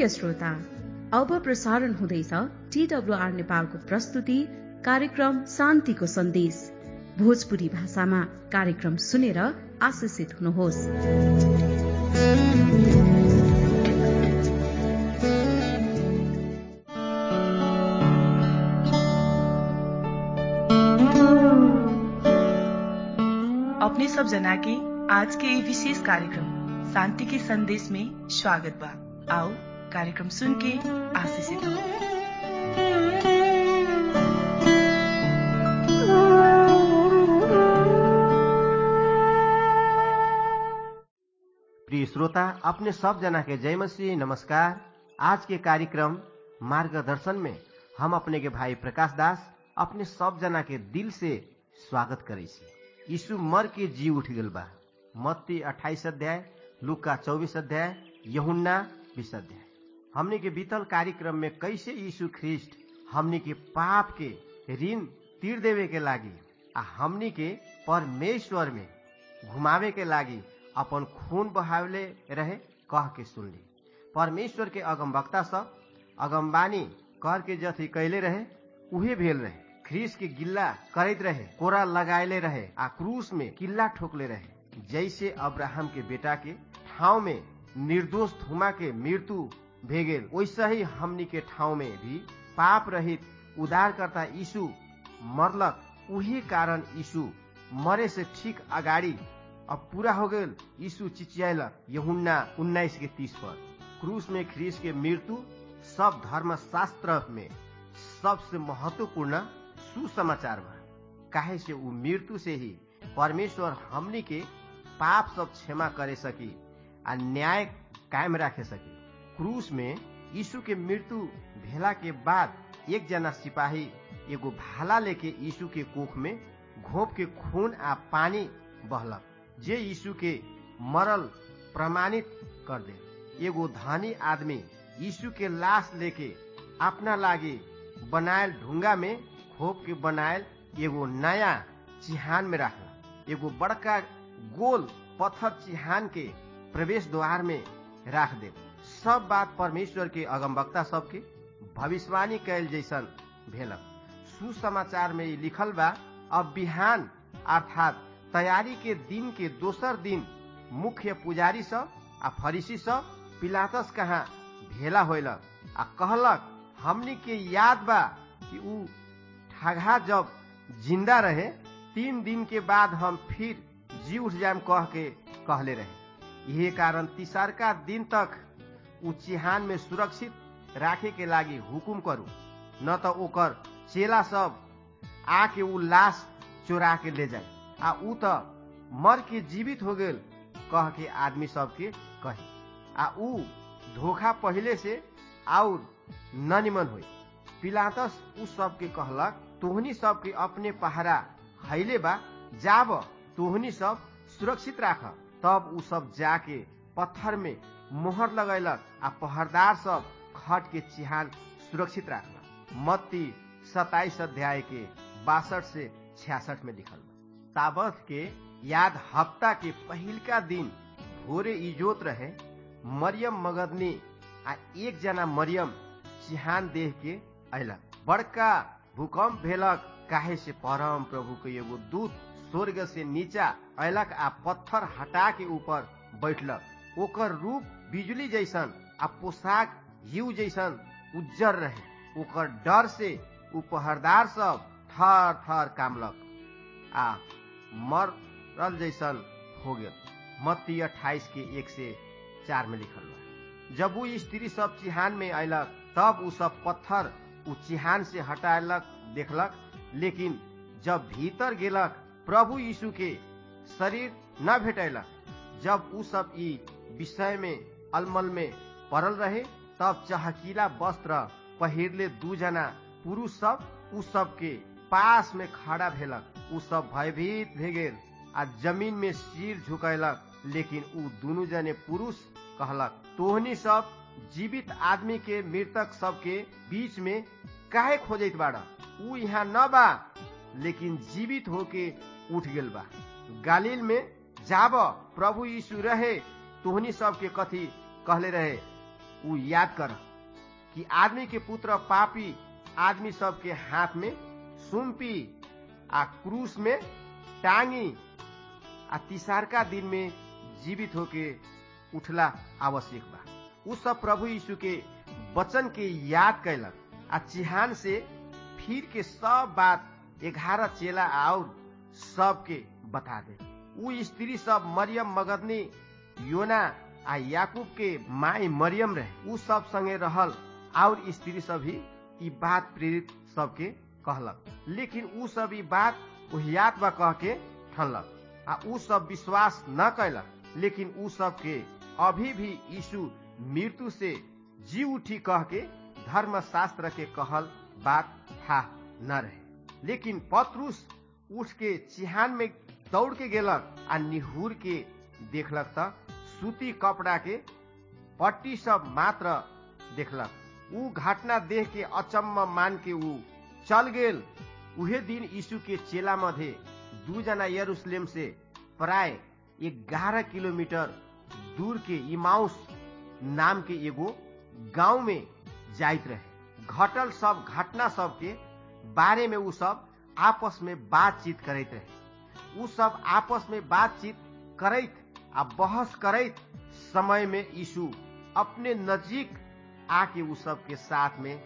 प्रिय श्रोता अब प्रसारण हुँदैछ टीडब्ल्यूआर नेपालको प्रस्तुति कार्यक्रम शान्तिको सन्देश भोजपुरी भाषामा कार्यक्रम सुनेर आशिषित हुनुहोस् अपने सब जना के आज के ये विशेष कार्यक्रम शांति के संदेश में स्वागत बा आओ कार्यक्रम सुन के आशीषित हो प्रिय श्रोता अपने सब जना के जय मसीह नमस्कार आज के कार्यक्रम मार्गदर्शन में हम अपने के भाई प्रकाश दास अपने सब जना के दिल से स्वागत करे छी यीशु मर के जी उठ गल बा मत्ती अट्ठाईस अध्याय लुका चौबीस अध्याय यहुन्ना बीस अध्याय हमने के बीतल कार्यक्रम में कैसे यीशु ख्रिस्ट हमने के पाप के ऋण तीर देवे के लागी आ हमनी के परमेश्वर में घुमावे के लागी अपन खून बहावले रहे कह के सुनली परमेश्वर के अगमवक्ता सब अगमबानी कर के जथी कैले रहे उहे भेल रहे ख्रीस के गिल्ला करैत रहे कोरा लगाएले रहे आ क्रूस में किल्ला ठोकले रहे जैसे अब्राहम के बेटा के ठाव में निर्दोष थुमा के मृत्यु भेगेल वैसे ही हमनी के ठाव में भी पाप रहित उदारकर्ता यीशु मरलक उही कारण यीशु मरे से ठीक अगाडि अब पूरा हो गए यीशु चिचियालक यहुन्ना उन्नाइस के तीस पर क्रूस में ख्रीस के मृत्यु सब धर्म शास्त्र में सबसे महत्वपूर्ण सुसमाचार बा काहे से उ मृत्यु से ही परमेश्वर हमनी के पाप सब क्षमा करे सकी आ न्याय कायम राखे सकी क्रूस में यीशु के मृत्यु भेला के बाद एक जना सिपाही एगो भाला लेके यीशु के कोख में घोप के खून आ पानी बहलक जे यीशु के मरल प्रमाणित कर दे एगो धनी आदमी यीशु के लाश लेके अपना लागी बनायल ढुंगा में खोप के बनायल एगो नया चिहान में रखला एगो बड़का गोल पत्थर चिहान के प्रवेश द्वार में राख दे सब बात परमेश्वर के अगमवक्ता सबके भविष्यवाणी कैल जैसन भेलक सुसमाचार में लिखल बा अब बिहान अर्थात तैयारी के दिन के दोसर दिन मुख्य पुजारी सब आ फरीसी सब पिलातस कहाँ भेला होलक आ कहलक हमनी के याद बा कि ऊ ठगा जब जिंदा रहे तीन दिन के बाद हम फिर जी उठ जाम कह के कहले रहे यही कारण तिसरका दिन तक ऊ चिहान में सुरक्षित राखे के लागी हुकुम करू न त ओकर चेला सब आके ऊ लाश चोरा के ले जाए आ ऊ त मर के जीवित हो गेल कह के आदमी सबके कही आ ऊ धोखा पहले से और ननिमन हो पिलातस उ सबके कहलक तोहनी सबके अपने पहरा हैले बा जाब तोहनी सब सुरक्षित राख तब उ सब जाके पत्थर में मोहर लगैलक आ पहरदार सब खट के चिहान सुरक्षित राखलक मत्ती सताइस अध्याय के बासठ से छियासठ में लिखल बा ताबत के याद हफ्ता के पहिलका दिन भोरे इजोत रहे मरियम मगदनी आ एक जना मरियम चिहान देह के अयलक बड़का भूकंप भेलक काहे से परम प्रभु के एगो दूत स्वर्ग से नीचा अयलक आ पत्थर हटा के ऊपर बैठलक ओकर रूप बिजली जैसन आ पोशाक हिउ जैसन उज्जर रहे ओकर डर से उ पहरदार सब थर थर कामलक आ मरल जैसन हो गया मत्ती अट्ठाईस के एक से चार में लिखल बा जब उ स्त्री सब चिहान में अयलक तब उ सब पत्थर उ चिहान से हटायलक देखलक लेकिन जब भीतर गेलक प्रभु यीशु के शरीर न भेटैलक जब उ सब ई विषय में अलमल में पड़ल रहे तब चहकीला वस्त्र पहिरले दू जना पुरुष सब उ सब के पास में खड़ा भेलक उ सब भयभीत भे गेल आ जमीन में सिर झुकैलक लेकिन उ दुनू जने पुरुष कहलक तोहनी सब जीवित आदमी के मृतक सब के बीच में काहे खोजत बाड़ा उ यहाँ न बा लेकिन जीवित होके उठ गेल बा गालिल में जाब प्रभु यीशु रहे तोहनी सब के कथी कहले रहे उ याद कर कि आदमी के पुत्र पापी आदमी सबके हाथ में सुम्पी आ क्रूस में टांगी आ तिसारका दिन में जीवित होके उठला आवश्यक बा उ सब प्रभु यीशु के वचन के याद कैलक आ चिहान से फिर के सब बात ग्यारह चेला और सबके बता दे उ स्त्री सब मरियम मगदनी योना आ याकूब के माई मरियम रहे उ सब संगे रहल और स्त्री सब ही ई बात प्रेरित सबके कहलक लेकिन उ सब ई बात ओहियात बा कह के ठनलक आ उ सब विश्वास न कैलक लेकिन उ सब के अभी भी यीशु मृत्यु से जी उठी कह के धर्म शास्त्र के कहल बात था न रहे लेकिन पत्रुस उठ के चिहान में दौड़ के गेलक आ निहुर के देखलक त सूती कपड़ा के पट्टी सब मात्र देखलक उ घटना देख के अचम्म मान के उ चल गेल उहे दिन यीशु के चेला मध्य दू जना यरूशलेम से प्राय ग्यारह किलोमीटर दूर के इमाउस नाम के एगो गांव में जाइत रहे घटल सब घटना सब के बारे में उ सब आपस में बातचीत करैत रहे उ सब आपस में बातचीत करैत आ बहस करैत समय में यीशु अपने नजीक आके उ सब के साथ में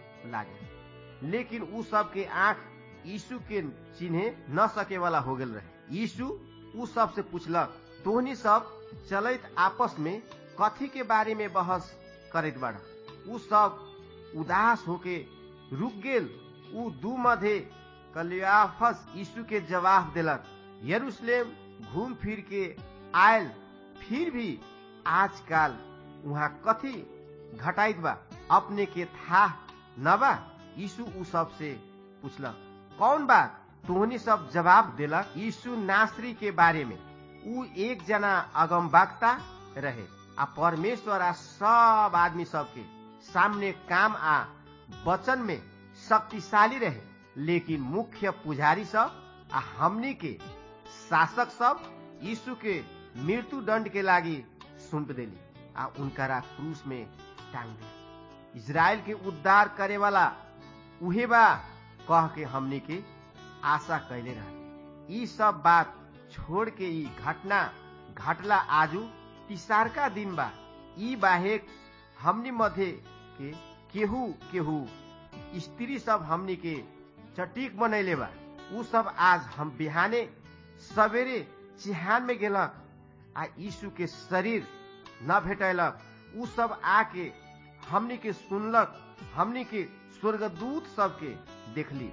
लागे लेकिन उ सब के आंख यीशु के चिन्हे न सके वाला हो गेल रहे यीशु उ सब से पूछलक तोहनी सब चलैत आपस में कथी के बारे में बहस करैत बाड़ा उ सब उदास होके रुक गेल उ दू मध्य कलियाफस यीशु के जवाब देलक यरूशलेम घूम फिर के आयल फिर भी आजकल वहाँ कथी घटाइत बा अपने के था न बा यीशु उ सब से पूछलक कौन बात तोहनी सब जवाब देलक यीशु नासरी के बारे में उ एक जना अगम वक्ता रहे आ परमेश्वर आ सब आदमी सबके सामने काम आ वचन में शक्तिशाली रहे लेकिन मुख्य पुजारी सब आ हमनी के शासक सब यीशु के मृत्यु दंड के लागी सुम्प देली आ उनकरा क्रूस में टांग दे इसराइल के उद्धार करे वाला उहे बा कह के हमनी के आशा कैले रहे ई सब बात छोड़ के ई घटना घटला आजू तिसारका दिन बा ई बाहेक हमनी मध्य के केहू केहू स्त्री सब हमनी के चटीक बनैले बा उ सब आज हम बिहाने सवेरे चिहान में गेलक आ यीशु के शरीर न भेटैलक उ सब आके हमनी के सुनलक हमनी के स्वर्गदूत सबके देखली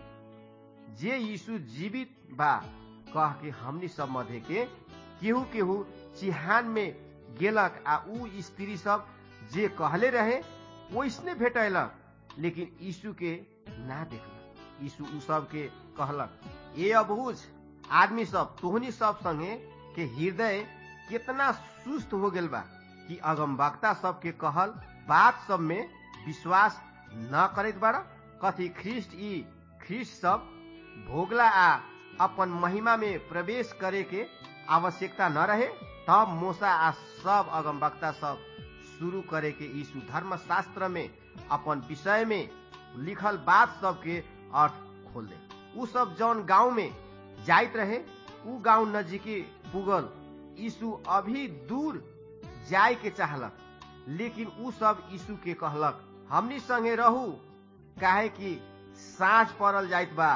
जे यीशु जीवित बा कह के हमनी सब मध्य के केहू केहू चिहान में गेलक आ उ स्त्री सब जे कहले रहे वैसने भेटैलक लेकिन यीशु के ना देखलक यीशु उ सब के कहलक ए अबूझ आदमी सब तोहनी सब संगे के हृदय कितना सुस्त हो गेल बा कि अगम वक्ता सब के कहल बात सब में विश्वास न करैत बाड़ा कथी ख्रिस्ट ई ख्रिस्ट सब भोगला आ अपन महिमा में प्रवेश करे के आवश्यकता न रहे तब मोसा आ सब अगम वक्ता सब शुरू करे के यीशु धर्म शास्त्र में अपन विषय में लिखल बात सब के अर्थ खोल दे उ सब जौन गांव में जाइत रहे उ गांव नजीके पुगल यीशु अभी दूर जाय के चाहलक लेकिन उ सब यीशु के कहलक हमनी संगे रहू काहे कि साँझ पड़ल जाइत बा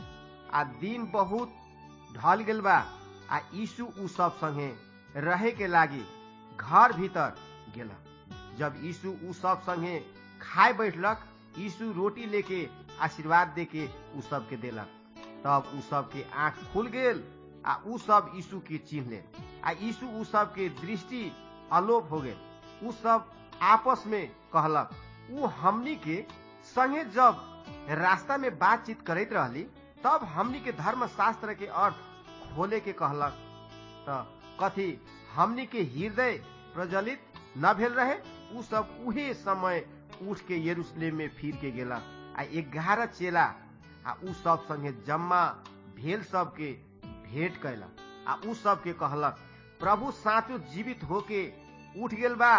आ दिन बहुत ढल गेल बा आ यीशु उ सब संगे रहे के लागी घर भीतर गेलक जब यीशु उ सब संगे खाए बैठलक यीशु रोटी लेके आशीर्वाद देके उ सब के देलक तब उ सब के आंख खुल गेल आ उ सब यीशु के चिन्ह ले आ यीशु उ सब के दृष्टि अलोप हो गेल उ सब आपस में कहलक उ हमनी के संगे जब रास्ता में बातचीत करैत रहली तब हमनी के धर्म शास्त्र के अर्थ खोले के कहलक त कथी हमनी के हृदय प्रज्वलित न भेल रहे उ सब उहे समय उठ के यरूशलेम में फिर के गेला आ ग्यारह चेला आ उ सब संगे जम्मा भेल सब के भेंट कैलक आ उ सब के कहलक प्रभु साँचो जीवित होके उठ गेल बा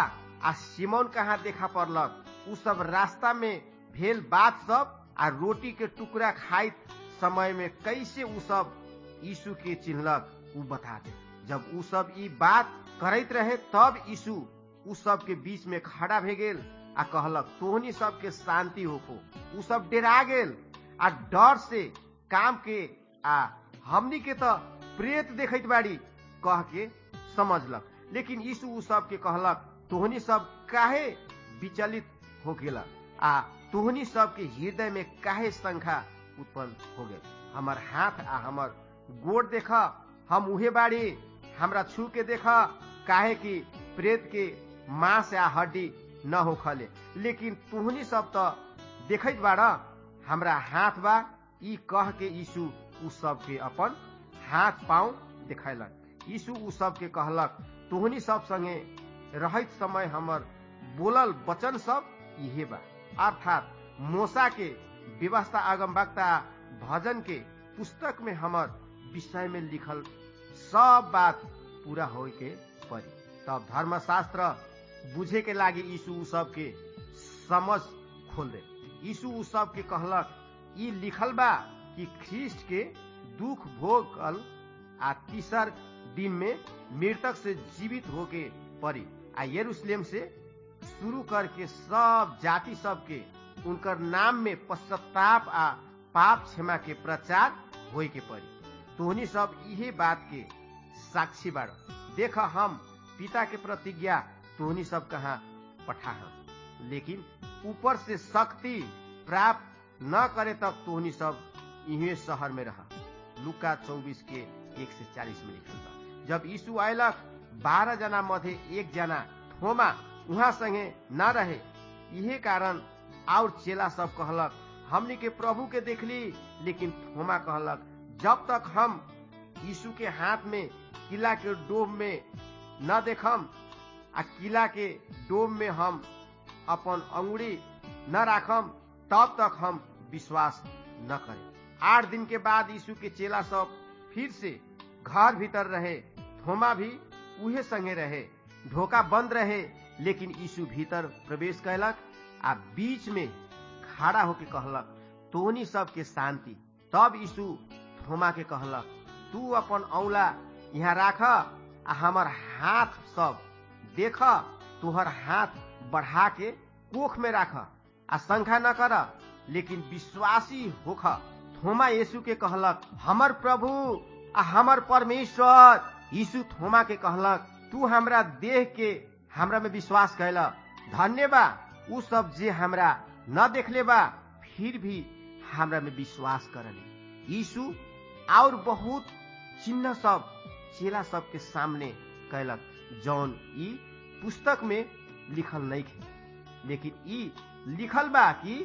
आ सिमोन कहाँ देखा पड़लक उ सब रास्ता में भेल बात सब आ रोटी के टुकड़ा खाइत समय में कैसे उ सब यीशु के चिन्हलक उ बता दे जब उ सब ई बात करैत रहे तब यीशु उ सब के बीच में खड़ा भे गेल आ कहलक तोहनी सब के शांति होको उ सब डेरा गेल आ डर से काम के आ हमनी के तो प्रेत देखैत बाड़ी कह के समझलक लेकिन यीशु उ सब के कहलक तोहनी सब काहे विचलित हो गेला आ तोहनी सब के हृदय में काहे संख्या उत्पन्न हो गेल हमर हाथ आ हमर गोड़ देख हम उहे बाड़ी हमरा छू के देख काहे कि प्रेत के मांस या हड्डी न हो खले लेकिन तुहनी सब तो देखैत बाड़ हमरा हाथ बा ई कह के यीशु उ सब के अपन हाथ पाँव देखैलक यीशु उ सब के कहलक तुहनी सब संगे रहत समय हमर बोलल वचन सब इहे बा अर्थात मोसा के व्यवस्था अगमवक्ता भजन के पुस्तक में हमर विषय में लिखल सब बात पूरा हो के पड़ी तब धर्मशास्त्र बुझे के लागी यीशु उ सब के समझ खोल दे यीशु उ सब के कहलक ई लिखल बा कि ख्रिस्ट के दुख भोगल आ तीसर दिन में मृतक से जीवित होके पड़ी आ यरूशलेम से शुरू करके सब जाति सब के उनकर नाम में पश्चाताप आ पाप क्षमा के प्रचार होए के पड़ी तोहनी सब इहे बात के साक्षी बाड़ देख हम पिता के प्रतिज्ञा तोहनी सब कहाँ पठा हम लेकिन ऊपर से शक्ति प्राप्त न करे तक तोहनी सब इहे शहर में रह लुका चौबीस के एक से चालीस में लिखल बा जब यीशु आयलक बारह जना मध्य एक जना थोमा उहाँ संगे न रहे इहे कारण और चेला सब कहलक हमनी के प्रभु के देखली लेकिन थोमा कहलक जब तक हम यीशु के हाथ में किला के डोब में न देखम आ किला के डोब में हम अपन अंगुड़ी न राखम तब तक हम विश्वास न करें आठ दिन के बाद यीशु के चेला सब फिर से घर भीतर रहे थोमा भी उहे संगे रहे ढोका बंद रहे लेकिन यीशु भीतर प्रवेश कैलक आ बीच में खड़ा होके कहलक तोनी सबके शांति तब यीशु थोमा के कहलक तू अपन औला यहाँ राख आ हमर हाथ सब देख तुहर हाथ बढ़ा के कोख में राख आ शंखा न कर लेकिन विश्वासी होख थोमा यीशु के कहलक हमर प्रभु आ हमर परमेश्वर यीशु थोमा के कहलक तू हमरा देख के हमरा में विश्वास कैला धन्य बा उ सब जे हमरा न देखले बा फिर भी हमरा में विश्वास करले यीशु और बहुत चिन्ह सब चेला सब के सामने कैलक जौन ई पुस्तक में लिखल नहीं थे लेकिन ई लिखल बा कि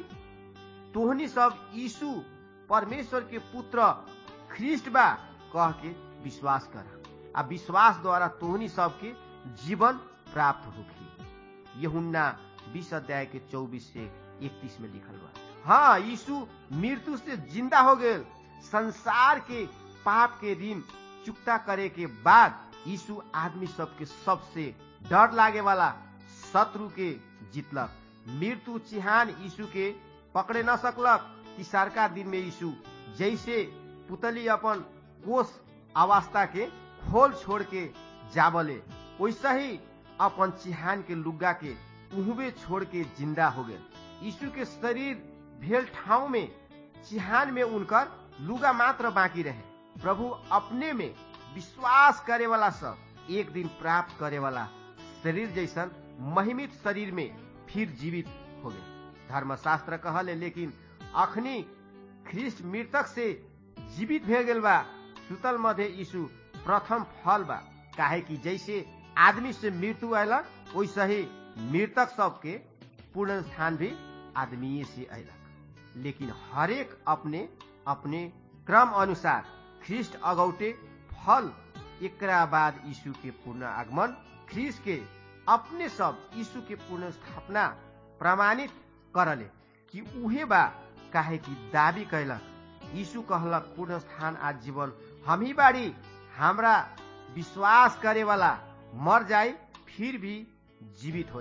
तोहनी सब यीशु परमेश्वर के पुत्र ख्रिस्ट बा कह के विश्वास कर आ विश्वास द्वारा तोहनी सबके जीवन प्राप्त होगी यहुन्ना बीस अध्याय के चौबीस से इकतीस में लिखल बा हाँ यीशु मृत्यु से जिंदा हो गए संसार के पाप के ऋण चुकता करे के बाद यीशु आदमी सबके सबसे डर लागे वाला शत्रु के जीतलक मृत्यु चिहान यीशु के पकड़े न सकलक तिसारका दिन में यीशु जैसे पुतली अपन कोष अवस्था के खोल छोड़ के जाबले वैसा ही अपन चिहान के लुग्गा के उहबे छोड़ के जिंदा हो गए यीशु के शरीर भेल ठाव में चिहान में उनकर लुगा मात्र बाकी रहे प्रभु अपने में विश्वास करे वाला सब एक दिन प्राप्त करे वाला शरीर जैसन महिमित शरीर में फिर जीवित हो गए धर्मशास्त्र कहले लेकिन अखनी ख्रिस्ट मृतक से जीवित भे गेल बा सुतल मध्य यीशु प्रथम फल बा काहे कि जैसे आदमी से मृत्यु अयलक वैसे ही मृतक सबके पूर्ण स्थान भी आदमी से अयलक लेकिन हरेक अपने अपने क्रम अनुसार ख्रिस्ट अगौटे फल एकरा बाद यीशु के पूर्ण आगमन ख्रिस्ट के अपने सब यीशु के पूर्ण स्थापना प्रमाणित करले कि उहे बा काहे कि दावी कैलक यीशु कहलक पूर्ण स्थान आ जीवन हम ही बाड़ी हमरा विश्वास करे वाला मर जाए फिर भी जीवित हो जाए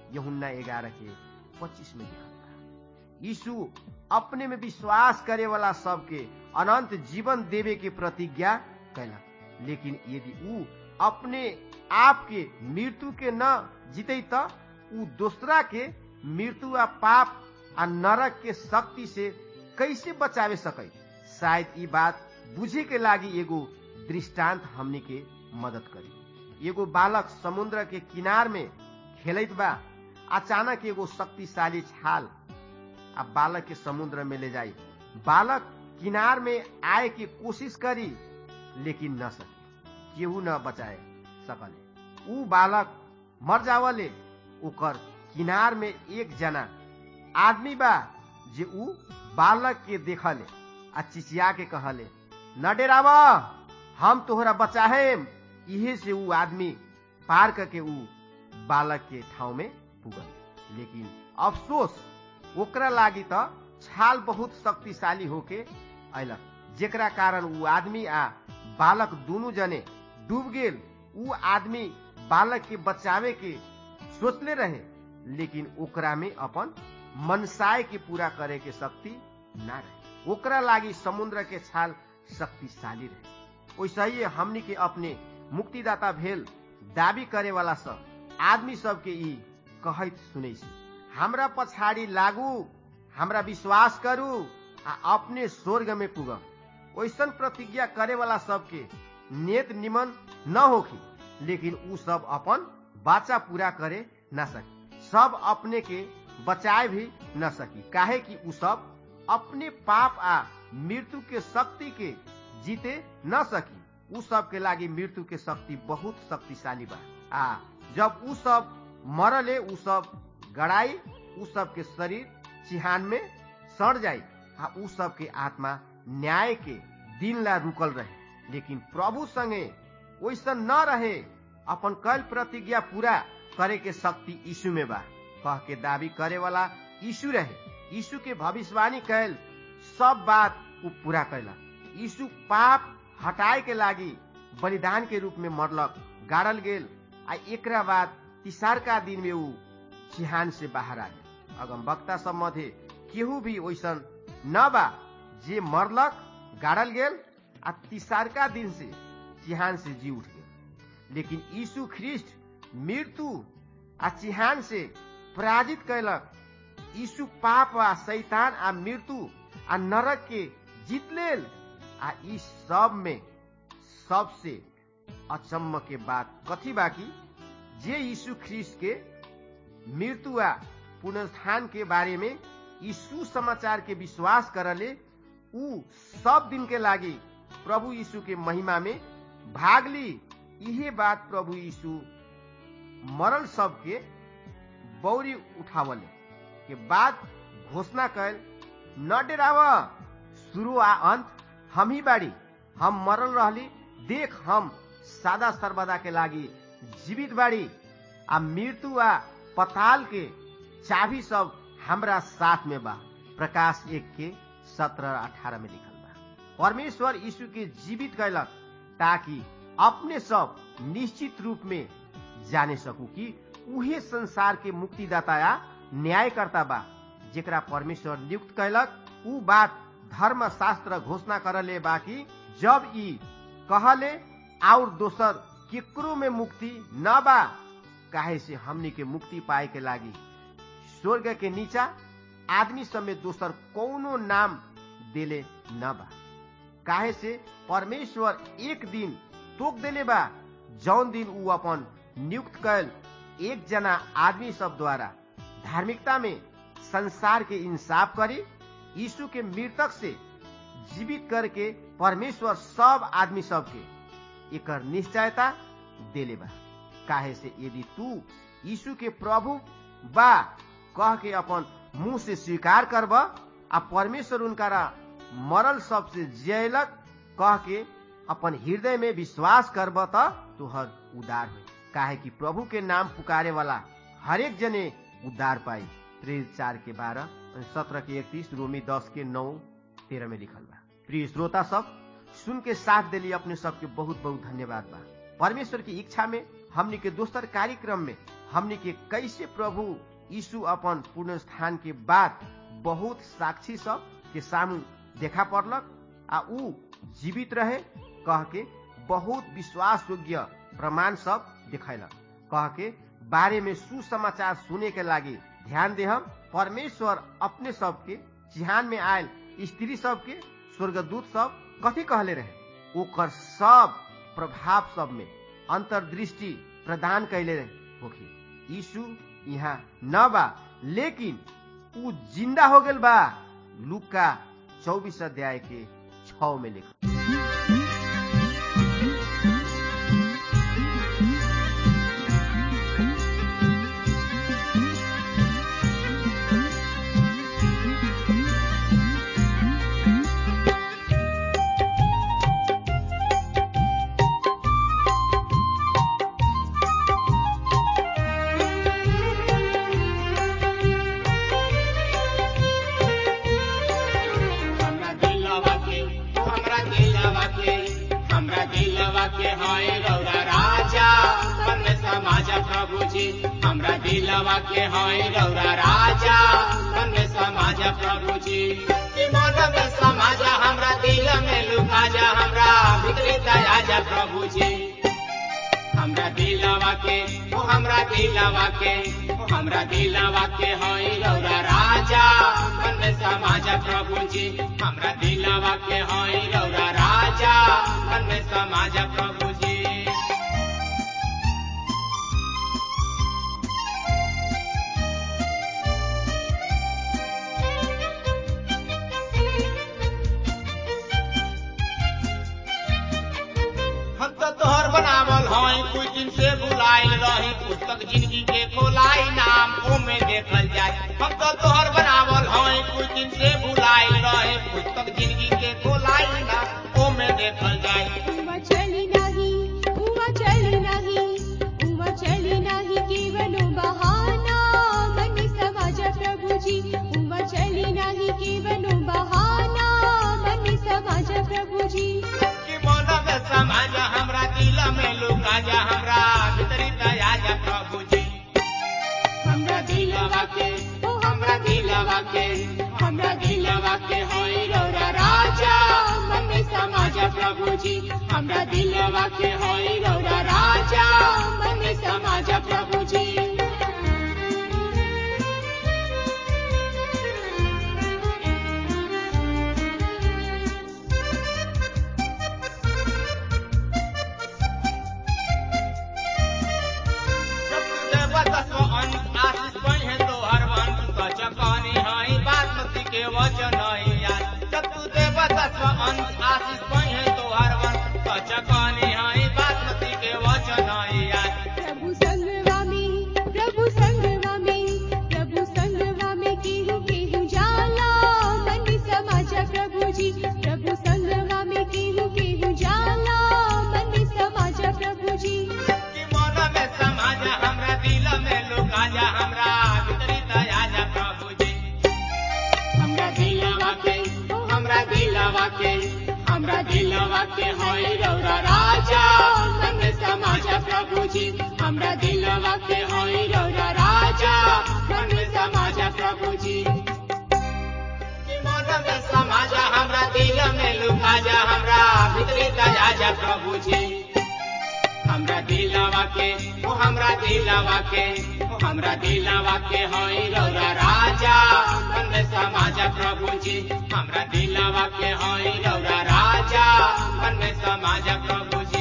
यहुन्ना ग्यारह के पच्चीस में लिखल बा यीशु अपने में विश्वास करे वाला सबके अनंत जीवन देवे के प्रतिज्ञा कैलक लेकिन यदि ऊ अपने आप के मृत्यु के न जीते त ऊ दूसरा के मृत्यु आ पाप आ नरक के शक्ति से कैसे बचावे सकै शायद ई बात बुझे के लागी एगो दृष्टांत हमनी के मदद करी एगो बालक समुद्र के किनार में खेलत बा अचानक एगो शक्तिशाली छाल आ बालक के समुद्र में ले जाई बालक किनार में आए के कोशिश करी लेकिन न सके केहू न बचाए सकले ऊ बालक मर जावले ओकर किनार में एक जना आदमी बा जे ऊ बालक के देखले आ चिचिया के कहले न डेराव हम तोहरा बचाहेम इहे से ऊ आदमी पार करके ऊ बालक के ठाउँ में पुगल लेकिन अफसोस ओकरा लागी त छाल बहुत शक्तिशाली होके अयलक जेकरा कारण ऊ आदमी आ बालक दुनू जने डूब गेल ऊ आदमी बालक के बचावे के सोचले रहे लेकिन ओकरा में अपन मनसाय के पूरा करे के शक्ति ना रहे ओकरा लागी समुद्र के छाल शक्तिशाली रहे वैसे ही हमनी के अपने मुक्तिदाता भेल दावी करे वाला सब आदमी सबके ई कहत सुनै छी हमरा पछाडि लागू हमरा विश्वास करू आ अपने स्वर्ग में पुगम ओइसन प्रतिज्ञा करे वाला सबके नेत निमन न होखी लेकिन ऊ सब अपन बाचा पूरा करे न सकी सब अपने के बचाए भी न सकी काहे कि ऊ सब अपने पाप आ मृत्यु के शक्ति के जीते न सकी ऊ सब के लागी मृत्यु के शक्ति बहुत शक्तिशाली बा आ जब ऊ सब मरले ऊ सब गड़ाई ऊ सब के शरीर चिहान में सड़ जाई आ ऊ सब के आत्मा न्याय के दिन ला रुकल रहे लेकिन प्रभु संगे वैसन न रहे अपन कल प्रतिज्ञा पूरा करे के शक्ति यीशु में बा कह के दावी करे वाला यीशु रहे यीशु के भविष्यवाणी कैल सब बात ऊ पूरा कैलक यीशु पाप हटाए के लागी बलिदान के रूप में मरलक गाड़ल गेल आ एकरा बाद तिसारका दिन में ऊ चिहान से बाहर आ गेल अगम वक्ता सब मध्य केहू भी वैसन न बा जे मरलक गाड़ल गेल आ तिसारका दिन से चिहान से जी उठ गेल लेकिन यीशु ख्रिस्ट मृत्यु आ चिहान से पराजित कैलक यीशु पाप आ शैतान आ मृत्यु आ नरक के जीत लेल आ ई सब में सबसे अचम्म के बात कथी बाकी जे यीशु ख्रिस्ट के मृत्यु आ पुनरुत्थान के बारे में यीशु समाचार के विश्वास करले ऊ सब दिन के लागी प्रभु यीशु के महिमा में भाग ली इहे बात प्रभु यीशु मरल सबके बौरी उठावले के बाद घोषणा कैल न डेराव शुरू आ अंत हम ही बाड़ी हम मरल रहली देख हम सादा सर्वदा के लागी जीवित बाड़ी आ मृत्यु आ पताल के चाबी सब हमरा साथ में बा प्रकाश एक के सत्रह अठारह में लिखल बा परमेश्वर यीशु के जीवित कैलक ताकि अपने सब निश्चित रूप में जाने सकू कि उहे संसार के मुक्तिदाता या न्यायकर्ता बा जेकरा परमेश्वर नियुक्त कैलक ऊ बात धर्म शास्त्र घोषणा करले बा कि जब ई कहले और दोसर केकरो में मुक्ति न बा काहे से हमनी के मुक्ति पाए के लागी स्वर्ग के नीचा आदमी सब में दोसर कौनो नाम देले न बा काहे से परमेश्वर एक दिन तोक देले बा जौन दिन ऊ अपन नियुक्त कैल एक जना आदमी सब द्वारा धार्मिकता में संसार के इंसाफ करी यीशु के मृतक से जीवित करके परमेश्वर सब आदमी सब के एकर निश्चयता देले बा काहे से यदि तू यीशु के प्रभु बा कह के अपन मुंह से स्वीकार करब आ परमेश्वर उनकारा मरल सबसे जियलक कह के अपन हृदय में विश्वास करब त तुहर उदार हो काहे कि प्रभु के नाम पुकारे वाला हरेक जने उद्धार पाई प्रेरित चार के बारह सत्रह के इकतीस रोमी दस के नौ तेरह में लिखल बा प्रिय श्रोता सब सुन के साथ दिली अपने सबके बहुत बहुत धन्यवाद बा परमेश्वर की इच्छा में हमनी के दोसर कार्यक्रम में हमनी के कैसे प्रभु यीशु अपन पूर्ण स्थान के बाद बहुत साक्षी सब के सामू देखा पड़लक आ ऊ जीवित रहे कह के बहुत विश्वास योग्य प्रमाण सब दिखैलक कह के बारे में सुसमाचार सुने के लागी ध्यान दे हम परमेश्वर अपने सबके चिहान में आयल स्त्री सबके स्वर्गदूत सब कथी कहले रहे ओकर सब प्रभाव सब में अंतर्दृष्टि प्रदान कैले रहे होखी यीशु यहाँ न बा लेकिन ऊ जिंदा हो गेल बा लुका चौबीस अध्याय के छ में लिखल हमरा दिलवा के हमरा दिलवा के हमरा दिलवा के हाय रौरा राजा मन में समाज प्रभु जी हमरा दिलवा के हाय रौरा राजा मन में समाज प्रभु जी कि मन में समाज हमरा दिल में लुका जा हमरा भीतरी दया जा प्रभु जी हमरा दिलवा के ओ हमरा दिलवा के ओ हमरा दिलवा के होई रौरा राजा मन में समाज प्रभु जी हमरा दिलवा के होई रौरा राजा मन में समाज प्रभु जी हम तो तोहर बनावल हई कुछ दिन से बुलाइल रही पुस्तक जिंदगी के खोलाई नाम ओमे देखल जाए हम तो तोहर बनावल हई कुछ दिन से बुलाइल रही पुस्तक जिंदगी के खोलाई नाम ओमे देखल जाए उमा चली नाही उमा चली नाही उमा चली नाही केवलो बहाना मन समाज प्रभुजी उमा चली नाही केवलो बहाना मन समाज प्रभुजी कि मन में समाज हमरा दिल में लुका जा हमरा भीतरी दया जा प्रभु जी हमरा दिलवा के ओ हमरा दिलवा के हमरा दिलवा के होई रौरा राजा मन में समाज प्रभु जी हमरा दिलवा के होई रौरा राजा मन में समाज प्रभु जी प्रभु संगवा में प्रभु संगवा में प्रभु संगवा में केहू केहू जाला मन समाज प्रभुजी प्रभु संगवा में केहू केहू जाला मन समाज प्रभुजी हमरा दिलवा के होई रौरा राजा मन में समाज प्रभु जी हमरा दिलवा के होई रौरा राजा मन में समाज प्रभु जी कि मन में समाज हमरा दिल में लुका जा हमरा भीतरी दया जा प्रभु जी हमरा दिलवा के ओ हमरा दिलवा के ओ हमरा दिलवा के होई रौरा राजा मन में समाज प्रभु जी हमरा दिलवा के होई रौरा राजा मन में समाज प्रभु जी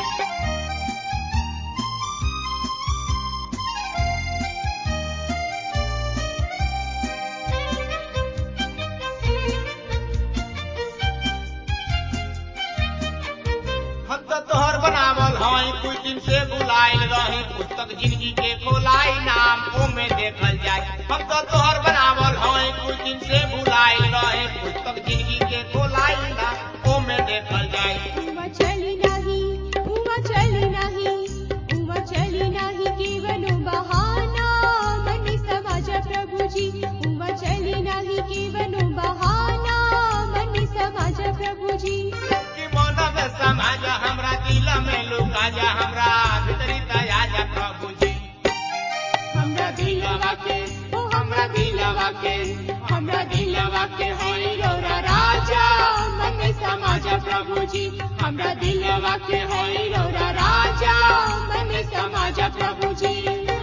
हम तो तोहर बनावल हई कुछ दिन से बुलाइल रही पुस्तक जिंदगी के खोलाई नाम ओमे देखल जाए हम तो तोहर बनावल हई कुछ दिन से बुलाइल रही पुस्तक जिंदगी के खोलाई नाम ओमे देखल जाए उमा चली नाही उमा चली नाही उमा चली नाही केवलो बहाना मन समाज प्रभुजी उमा चली नाही केवलो बहाना मन समाज प्रभुजी कि मन में समाज हमरा दिल में लुका जा हमरा भीतरी दया दिलवा के ओ हमरा दिलवा के हमरा दिलवा के होई रौरा राजा मन में समाज प्रभु जी हमरा दिलवा के होई रौरा राजा मन में समाज प्रभु जी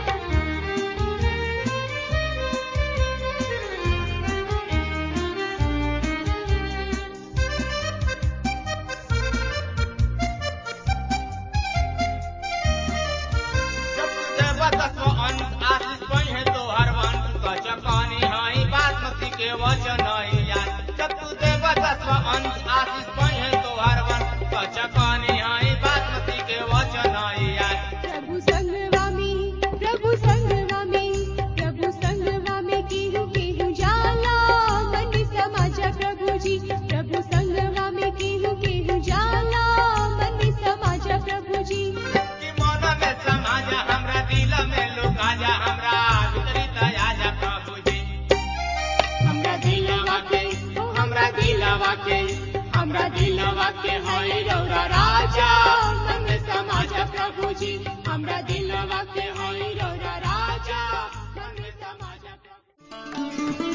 जब तू देवा तत्व अंत आशीष पहिए तो हर वंश कचकानी हई बासमती के वचन या जब तू देवा तत्व अंत आशीष पहिए तो हर वंश कचकानी हई बासमती के वचन या प्रभु संगवा में प्रभु संगवा में प्रभु संगवा में केहू केहू जाला मन समाज प्रभु जी प्रभु संगवा में केहू केहू जाला मन समाज प्रभु जी कि मन में समाज हमरा दिल में लुका जा हमरा भीतरी दया जा प्रभु जी हमरा दिलवा के ओ हमरा दिलवा के हमरा दिलवा के होई रौरा राजा मन में समाज प्रभु जी हमरा दिलवा के होई रौरा राजा मन में समाज प्रभु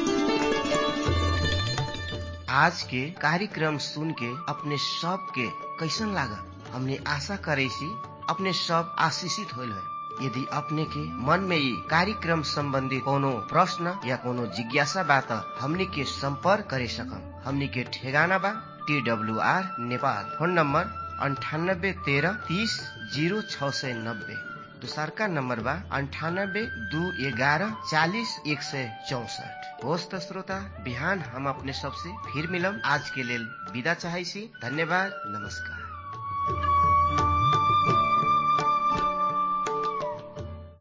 आज के कार्यक्रम सुन के अपने सब के कैसन लागल हमने आशा करे सी अपने सब आशीषित होल है यदि अपने के मन में ये कार्यक्रम संबंधी कोनो प्रश्न या कोनो जिज्ञासा बा त हमनी के संपर्क करे सकम हमनी के ठेगाना बा T W R Nepal phone number अंठानब्बे तेरह तीस जीरो छ सय नब्बे दोसरका नम्बर बा अन्ठानब्बे दू एघारह चालिस एक सय चौसठ होस् त श्रोता बिहान हम अपने सबसे फिर मिलम आज के लेल विदा चाहै छी धन्यवाद नमस्कार